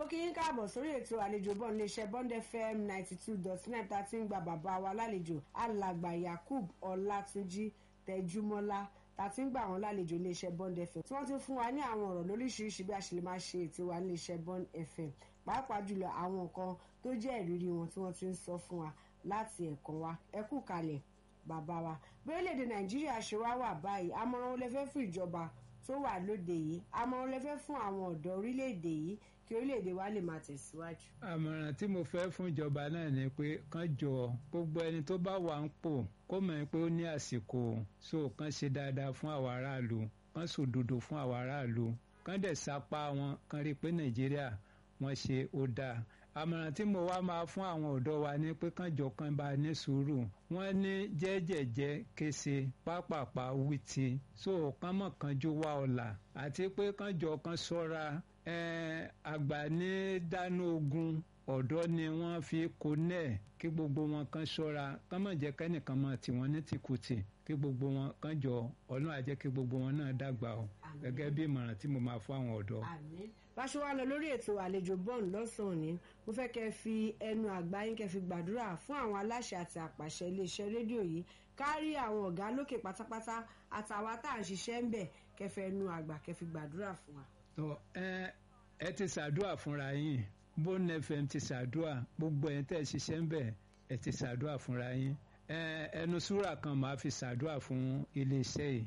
mo kí yín káàbọ̀ sórí ètò àlejò bọ́ọ̀n iléeṣẹ́ bond fm ninety two dot nine tá a ti ń gba bàbá wa lálejò alàgbà yakub ọlátúnjí tẹjúmọ́lá tá a ti ń gbà wọ́n lálejò iléeṣẹ́ bond fm tí wọ́n ti fún wa ní àwọn ọ̀rọ̀ lóríṣiríṣi bí a ṣe lè máa ṣe ètò wa iléeṣẹ́ bond fm pàápàá jùlọ àwọn nǹkan tó jẹ́ ìrírí wọn tí wọ́n ti ń sọ fún wa láti ẹ̀kọ́ wa ẹ kú kalẹ̀ bàbá wa bí orílẹ̀-èdè nàìjíríà ṣe wá wà báyìí àmọ̀ràn wo lẹ fẹ́ fún ìjọba tó wà lóde yìí àmọ̀ràn lẹ fẹ́ fún àwọn ọ̀dọ́ orílẹ̀-èdè yìí kí orílẹ̀-èdè wa lè máa tẹ̀síwájú. àmọ̀ràn tí mo fẹ́ fún ìjọba náà ni pé kán jọ gbogbo ẹni tó bá wà ń pò kó mọ̀ pé ó ní àsìkò so kán ṣe dáadáa fún àwọn aráàlú kán sòdodo fún àwọn aráàlú kán dẹ̀ sapá wọn kán rí i pé nàìjíríà wọ́n ṣe ó dáa àmọ̀ràn tí mo wá máa fún àwọn ọ̀dọ́ wa ni pé kán jọ kán bá ní sùúrù wọ́n ní jẹ́jẹ̀jẹ́ kése pápápá wìtì so kán mọ̀ kánjú wá ọ̀la àti pé kán jọ kán ṣọ́ra àgbà ní dáná ogun ọ̀dọ́ ni wọ́n fi kó nẹ̀ kí gbogbo wọn kan ṣọ́ra kán mọ̀ jẹ́ kẹ́nìkan mọ̀ tí wọ́n ní tìkùtì kí gbogbo wọn kan jọ ọlọ́run á jẹ́ kí gbogbo wọn náà dàgbà o gẹ́gẹ́ bí ìmọ̀ràn tí mo máa fún àwọn ọ̀dọ́. báṣọ wa lọ lórí ètò àlejò bọ́ọ̀n lọ́sàn-án ni mo fẹ́ kẹ́ fi ẹnu àgbá yín kẹ́ fi gbàdúrà fún àwọn aláṣẹ àti àpàṣẹ iléeṣẹ́ rédíò yìí kárí àwọn ọ̀gá lókè pátápátá àtàwa tá à ń ṣiṣẹ́ ń bẹ̀ kẹ́ fẹ́ ẹnu àgbà kẹ́ fi gbàdúrà fún wa. ẹ ẹ ti ṣàdúrà fúnra yín bone fm ti ṣàdúrà gbogbo ẹ̀ tẹ́ ẹ ṣiṣẹ́ ń bẹ̀ ẹ ti ṣàdúrà fúnra yín ẹnu súrà kan máa fi ṣàdúrà fún iléeṣẹ́ yìí.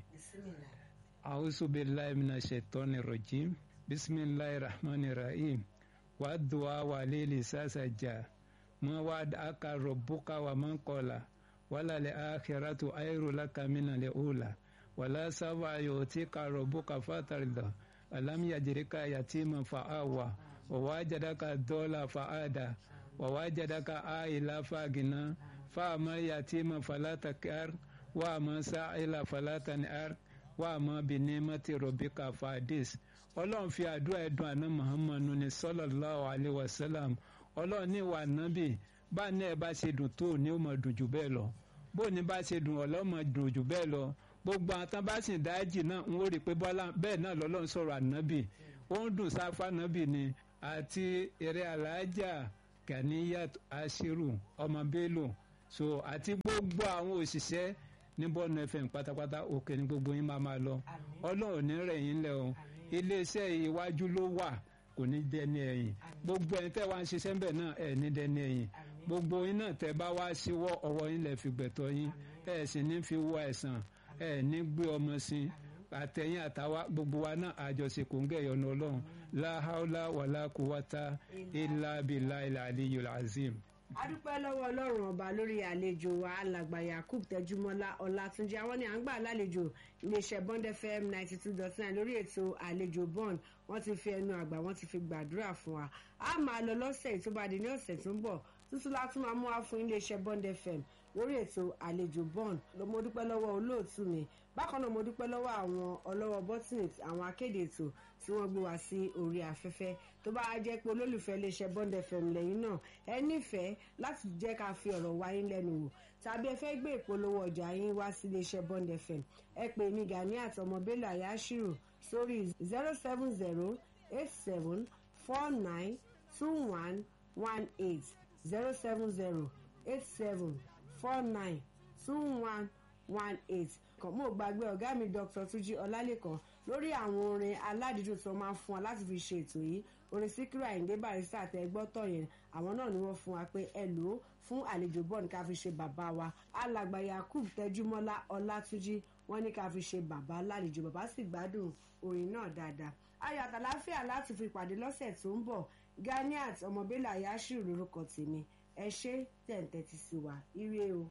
a'udhu billahi minash shaitani rajim bismillahir rahmanir rahim wa du'a wa lili sasaja ma wa aka rabbuka wa man qala wala li akhiratu ayru laka min al ula wala sawfa yutika rabbuka fatarda alam yajrika yatiman fa'awa wa wajadaka dola fa'ada wa wajadaka aila fagina fa'ama yatima fala takar wa ma sa'ila fala tan'ar wa ma bi ni'mati rabbika fadis ọlọ́run fi àdúrà ẹ̀dùn àná muhammadu ní sallallahu alayhi wa sallam ọlọ́run ní ìwà nábì bá ní ẹ bá ṣe dùn tó ní ó mọ̀ dùn jù bẹ́ẹ̀ lọ bó ní bá ṣe dùn ọlọ́mọ dùn jù bẹ́ẹ̀ lọ gbogbo àwọn tán bá sì dájì náà ń wò rí pé bẹ́ẹ̀ náà lọ́lọ́run sọ̀rọ̀ ànábì ó ń dùn sáfà nábì ni àti eré alájà Ganiyat Ashiru ọmọ Bello so àti gbogbo àwọn òṣìṣẹ́ ní bọ́ọ̀nù fm pátápátá òkè ní gbogbo yín máa máa lọ ọlọ́run ní rẹ̀ yín lẹ̀ o iléeṣẹ́ iwájú ló wà kò ní dẹni ẹ̀yìn gbogbo ẹni tẹ́ wá ń ṣiṣẹ́ ń bẹ̀ náà ẹ̀ ní dẹni ẹ̀yìn gbogbo yín náà tẹ́ bá wá síwọ́ ọwọ́ yín lẹ̀ fi gbẹ̀tọ́ yín ẹ̀ sì ní fi wọ ẹ̀sán ẹ̀ ní gbé ọmọ sí àtẹ̀yìn àtàwa gbogbo wa náà àjọṣe kò ń gẹ̀yọ̀ ní ọlọ́run láhàólà wàlá kúwátá ilà bìlà ilà àliyul azim adúpẹ́ lọ́wọ́ ọlọ́run ọba lórí àlejò wa alàgbà yakub tẹjúmọ́lá ọlátúnjì àwọn ni à ń gbà lálejò iléeṣẹ́ bond fm ninety two dot nine lórí ètò àlejò bond wọ́n ti fi ẹnu àgbà wọ́n ti fi gbàdúrà fún wa a máa lọ lọ́sẹ̀ tó bá di ní ọ̀sẹ̀ tó ń bọ̀ tuntun látún máa mú wa fún iléeṣẹ́ bond fm lórí ètò àlejò bond mo dúpẹ́ lọ́wọ́ olóòtú mi bákan náà mo dúpẹ́ lọ́wọ́ àwọn ọlọ́wọ́ bọ́tìnì àwọn akéde ètò tí wọ́n gbé wá sí orí afẹ́fẹ́ tó bá jẹ́ pé olólùfẹ́ iléeṣẹ́ bond fm lẹ́yìn náà ẹ nífẹ̀ẹ́ láti jẹ́ ká fi ọ̀rọ̀ wá yín lẹ́nu wò tàbí ẹ fẹ́ gbé ìpolówó ọjà yín wá sí iléeṣẹ́ bond fm ẹ pè ní Ganiyat ọmọ Bello Ayashiru sórí zero seven zero eight seven four nine two one one eight zero seven zero eight seven four nine two one one eight kan mo gbàgbé ọ̀gá mi Dr. Túnjí Ọlálẹ́kan lórí àwọn orin aládìídùn tó máa ń fún wa láti fi ṣe ètò yìí orin Síkírù Àyìndé Barrister àti ẹgbọ́tọ̀ yẹn àwọn náà ni wọ́n fún wa pé ẹ lò ó fún àlejò bọ́ọ̀nù ká fi ṣe bàbá wa alàgbà Yakub Tẹjúmọ́lá Ọlátúnjí wọ́n ní ká fi ṣe bàbá lálejò bàbá sì gbádùn orin náà dáadáa ayọ̀ àtàláfíà láti fi pàdé lọ́sẹ̀ tó ń bọ̀ Ganiyat ọmọ Bello Ayashiru lórúkọ tèmi ẹ ṣé tẹ̀ǹtẹ̀ ti sí wa ire o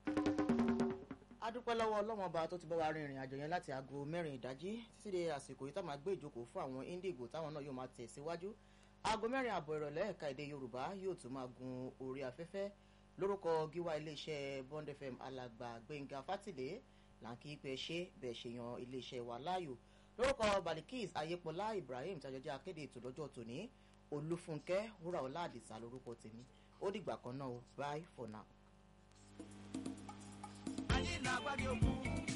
a dúpẹ́ lọ́wọ́ ọlọ́wọ́n ọba tó ti bá wa rin ìrìn àjò yẹn láti aago mẹ́rin ìdájí títí dé àsìkò yìí tá máa gbé ìjókòó fún àwọn Indigo táwọn náà yóò máa tẹ̀ síwájú aago mẹ́rin àbọ̀ ìrọ̀lẹ́ ẹ̀ka èdè Yorùbá yóò tún máa gun orí afẹ́fẹ́ lórúkọ gíwá iléeṣẹ́ Bond FM alàgbà Gbẹ̀ngà Fátìlé làǹkì pé ṣé bẹ́ẹ̀ ṣe yan iléeṣẹ́ wa láàyò lórúkọ Balikis Ayépọlá Ibrahim tàjọjọ́ akéde ètò lọ́jọ́ tòní Olúfúnkẹ́ Wúràọlá Àdìsá lórúkọ tèmi ó dìgbà kan náà bye for now. ayé làgbàdì òkú